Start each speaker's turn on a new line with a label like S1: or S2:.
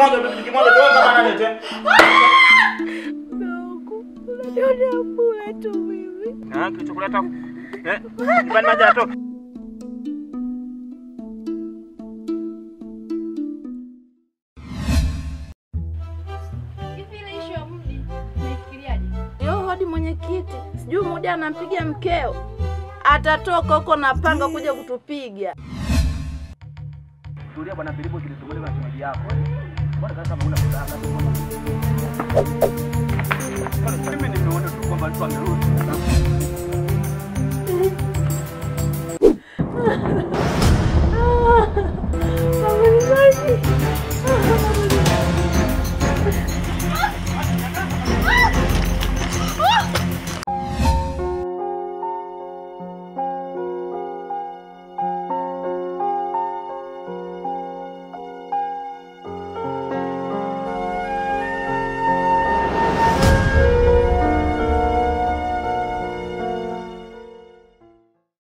S1: kimoja tu, kimoja tu, wewe kama nani tena?
S2: Unaniona bure tu mimi.
S1: Ah, kilichokuleta eh, nyumbani maji yatoka.
S2: Hivi ile issue ya Mudi unaifikiriaje? Yo hodi mwenyekiti, sijui Mudi anampiga mkeo, atatoka huko na panga kuja kutupiga.
S1: Tulia bwana Bilipo kilitumaliza na shemeji yako. Mbona kama una furaha?